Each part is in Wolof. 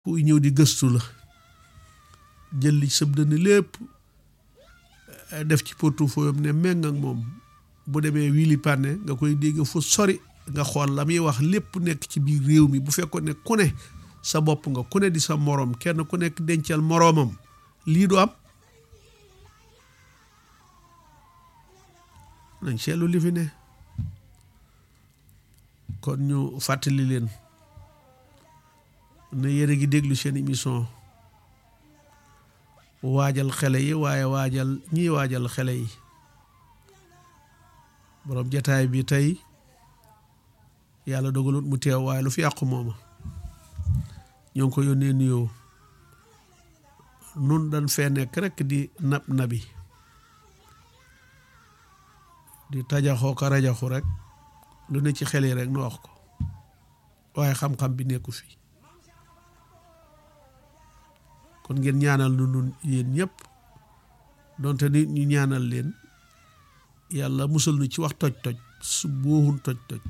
kuy ñëw di gëstu la jël li sëb dënn lépp def ci portefeuille am ne méng ak moom bu demee wili pànne nga koy dégg fu sori nga xool la muy wax lépp nekk ci biir réew mi bu fekkoon ne ku ne sa bopp nga ku ne di sa moroom kenn ku nekk dencal moroomam lii du am nañ seetlu li fi ne kon ñu fàttali leen ne yéen a ngi déglu seen émission waajal xele yi waaye waajal ñiy waajal xele yi boroom jataay bi tey yàlla dogalut mu teew waaye lu fi yàqu mooma ñoo ngi ko yónnee nuyoo nun dañ fee nekk rekk di nab nabi di tajaxoo ko rajaxu rek lu ne ci xel yi rek nu wax ko waaye xam-xam bi nekku fi kon ngeen ñaanal nu nun yéen ñëpp donte nit ñu ñaanal leen yàlla musal nu ci wax toj-toj su booxun toj-toj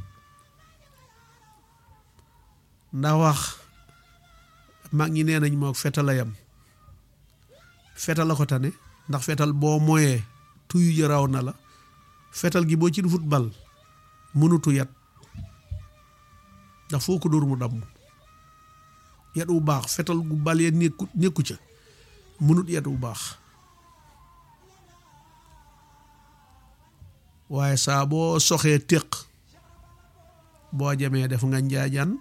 ndax wax mag ñi nee nañ moo fetal a yam fetal la ko tane ndax fetal boo moyee tuyu ji raw na la fetal gi boo ci dufut bal mënutu yat ndax foo ko dóor mu damm yat wu baax fetal gu bal ya nekku nekku ca mënut yat wu baax waaye saa boo soxee téq boo jamee def nga njaajaan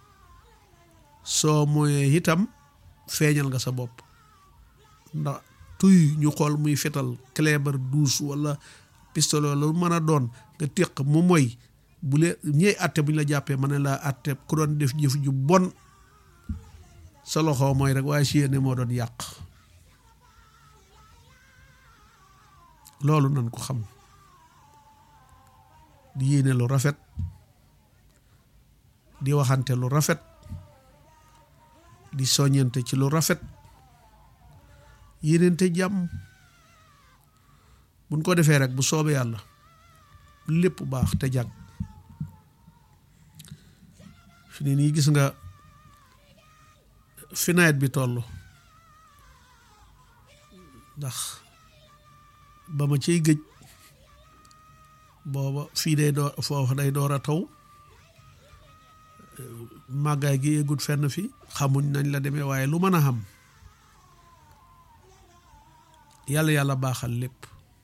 soo moyee itam feeñal nga sa bopp ndax tuy ñu xool muy fetal clébar douze wala pistolet lu mën a doon nga téq mu moy bu lee ñey atte bu ñu la jàppee ma ne laa atte ku doon def jëf ju bon sa loxo mooy rek waaye si yéene moo doon yàq loolu nan ko xam di yéene lu rafet di waxante lu rafet di soññante ci lu rafet yéenente jàmm buñ ko defee rek bu soobee yàlla lépp baax te jàgg fi ne nii gis nga fi nawet bi toll ndax ba ma ciy gëj booba fii day door foofu day door a taw màggaay gi yeggut fenn fi xamuñ nañ la demee waaye lu mën a xam yàlla yàlla baaxal lépp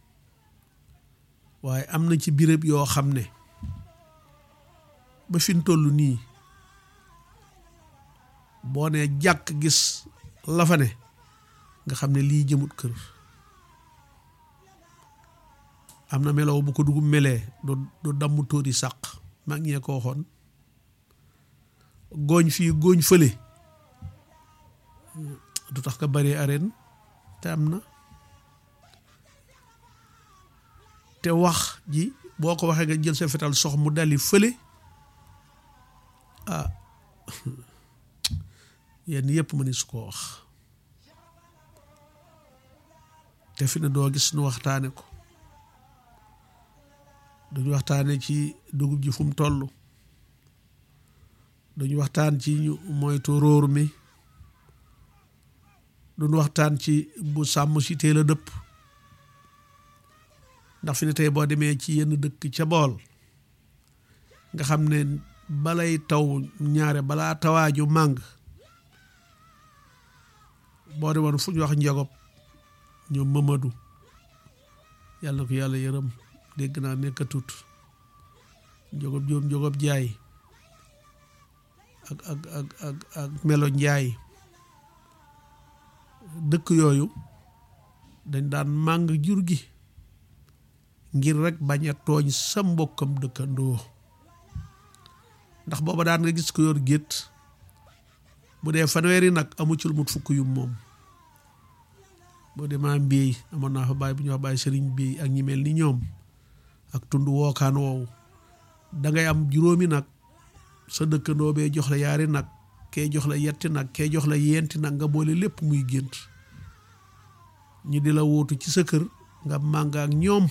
waaye am na ci béréb yoo xam ne ba fi mu toll nii boo nee jàkk gis la fa ne nga xam ne lii jëmut kër am na melow bu ko dugub melee du du damm tóori sàq mag ñee ko waxoon gooñ fii gooñ fële du tax ka bari arène te am na te wax ji boo ko waxee nga jël sa fetal sox mu dali fële ah yenn yëpp ma ni su ko wax te fi ne doo gis nu waxtaane ko duñu waxtaane ci dugub ji fu mu toll duñu waxtaan ci ñu moytu róor mi duñu waxtaan ci bu sàmm si teel a dëpp ndax fi ne tey boo demee ci yenn dëkk ca bool nga xam ne balay taw ñaare balaa tawaaju màng boo demoon fu ñu wax njogob ñoom Mamadou yàlla na ko yàlla yërëm dégg naa nekkatut njogob joom njogob jaay ak ak ak ak ak melo njaay dëkk yooyu dañ daan màng jur gi ngir rek bañ a tooñ sa mbokkam dëkkandoo ndax booba daan nga gis ko yor gétt bu dee fanweeri nag amu ci lu mut fukk yu moom boo demaa mbéy amoon naa fa bàyyi bu ñu wax bàyyi sëriñ mbéy ak ñi mel ni ñoom ak tund wookaan woowu dangay am juróomi nag sa dëkkandoo bee jox la yaari nag kee jox la yetti nag kee jox la yenti nag nga boole lépp muy gént ñu di la wóotu ci sa kër nga màng ak ñoom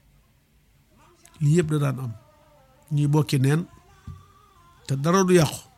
lii yëpp da daan am ñuy bokki neen te dara du yàqu